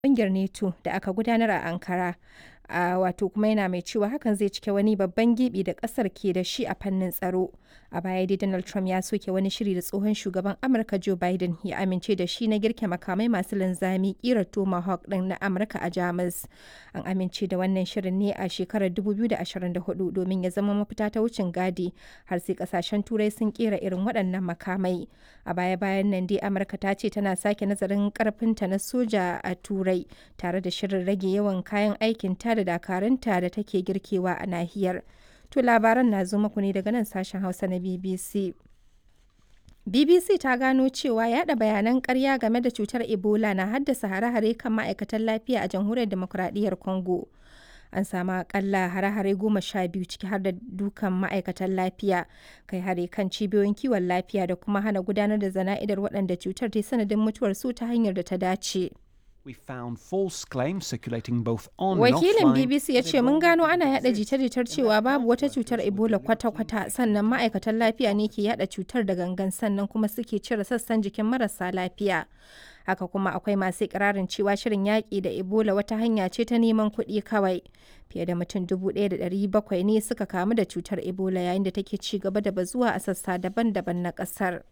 ƙungiyar NATO da aka gudanar a Ankara. a wato kuma yana mai cewa hakan zai cike wani babban gibi da kasar ke da shi a fannin tsaro a baya dai donald trump ya soke wani shiri da tsohon shugaban amurka joe biden ya amince da shi na girke makamai masu linzami kirar tomahawk din na amurka a jamus an amince da wannan shirin ne a shekarar 2024 domin ya zama mafita ta wucin gadi har sai kasashen turai sun kera irin waɗannan makamai a baya bayan nan dai amurka ta ce tana sake nazarin karfinta na soja a turai tare da shirin rage yawan kayan aikin ta da dakarunta da take girkewa a nahiyar. To labaran na zo muku ne daga nan sashen Hausa na BBC. BBC ta gano cewa yada bayanan karya game da cutar Ebola na haddasa hare-hare kan ma'aikatan lafiya a jamhuriyar demokuraɗiyyar Congo. An samu akalla hare-hare goma sha biyu ciki har da dukan ma'aikatan lafiya, kai hare kan cibiyoyin kiwon lafiya da kuma hana gudanar da zana'idar waɗanda cutar ta sanadin mutuwar su ta hanyar da ta dace. We found false claims circulating both on Wakilin and offline. BBC ya ce mun gano ana yada jita-jitar cewa babu wata cutar Ebola kwata-kwata sannan ma'aikatan lafiya ne ke yada cutar da gangan sannan kuma suke cire sassan jikin marasa lafiya. Haka kuma akwai masu ikirarin cewa shirin yaƙi da Ebola wata hanya ce ta neman kuɗi kawai. Fiye da mutum 1,700 ne suka kamu da cutar Ebola yayin da take ci gaba da bazuwa a sassa daban-daban na ƙasar.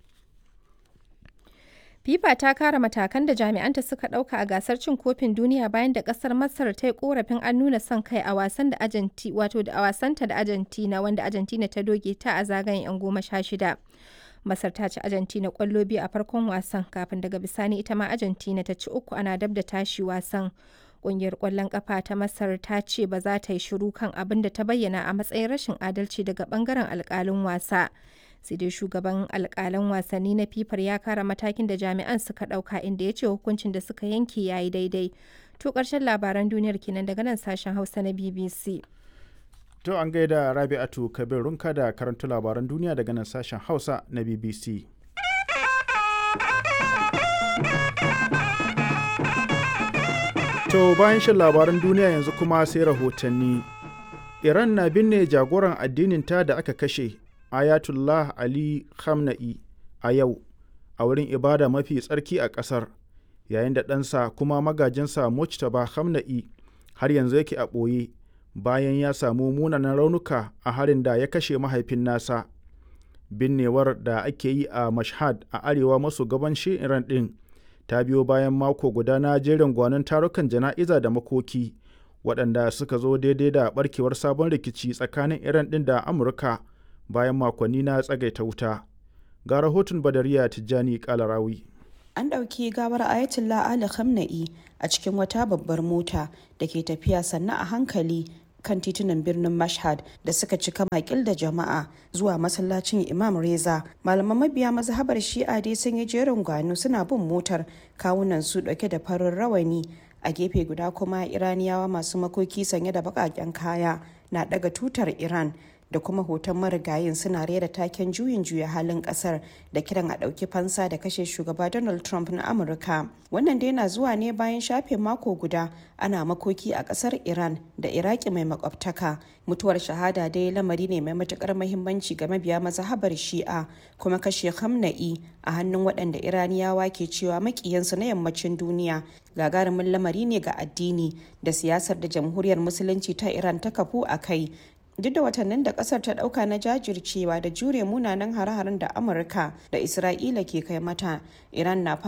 FIFA ta kara matakan da jami'anta suka ɗauka a gasar cin kofin duniya bayan da ƙasar Masar ta yi korafin an nuna son kai a wasan da Argentina wato da a wasanta da Argentina wanda Argentina ta doge ta a zagayen 'yan goma sha shida. Masar ta ci Argentina ƙwallo biyu a farkon wasan kafin daga bisani ita ma Argentina ta ci uku ana dab da tashi wasan. Ƙungiyar ƙwallon ƙafa ta Masar ta ce ba za ta yi shiru kan abin da ta bayyana a matsayin rashin adalci daga ɓangaren alƙalin wasa. sai dai shugaban alkalan wasanni na fifar ya kara matakin da jami'an suka dauka inda ya ce hukuncin da suka yanke ya yi daidai to karshen labaran duniyar kenan daga nan sashen hausa na bbc To an gaida Rabi'atu Kabir Runka da karanta labaran duniya daga nan sashen Hausa na BBC. To bayan shan labaran duniya yanzu kuma sai rahotanni. Iran na binne jagoran addinin ta da aka kashe Ayatullah Ali Khamenei a yau a wurin ibada mafi tsarki a ƙasar yayin da ɗansa kuma magajinsa Mujtaba Khamenei har yanzu yake a ɓoye bayan ya samu munanan raunuka a harin da ya kashe mahaifin nasa. Binnewar da ake yi a Mashhad a arewa maso gabanshin Iran ɗin ta biyo bayan mako guda na jerin gwanon tarukan jana'iza da makoki waɗanda suka zo daidai da ɓarkewar sabon rikici tsakanin Iran ɗin da Amurka. bayan makonni na tsagaita wuta ga rahoton badariya tijjani kalarawi an ɗauki gawar ayatollah ali khamenei a cikin wata babbar mota da ke tafiya sannan a hankali kan titunan birnin mashhad da suka cika makil da jama'a zuwa masallacin imam reza malaman mabiya mazhabar shi'a dai sun yi jerin gwano suna bin motar kawunan su dauke da farin rawani a gefe guda kuma iraniyawa masu makoki sanye da baƙaƙen kaya na daga tutar iran da kuma hoton marigayin suna rera taken juyin juya halin kasar da kiran a ɗauki fansa da kashe shugaba donald trump na amurka wannan dai na zuwa ne bayan shafe mako guda ana makoki a kasar iran da iraki mai makwabtaka mutuwar shahada dai lamari ne mai matukar mahimmanci ga mabiya mazhabar shi'a kuma kashe hamna'i a hannun waɗanda iraniyawa ke cewa makiyansu na yammacin duniya gagarumin lamari ne ga addini da siyasar da jamhuriyar musulunci ta iran ta kafu a kai duk da watannin da kasar ta dauka na jajircewa da jure munanan hare-haren da amurka da isra'ila ke kai mata iran na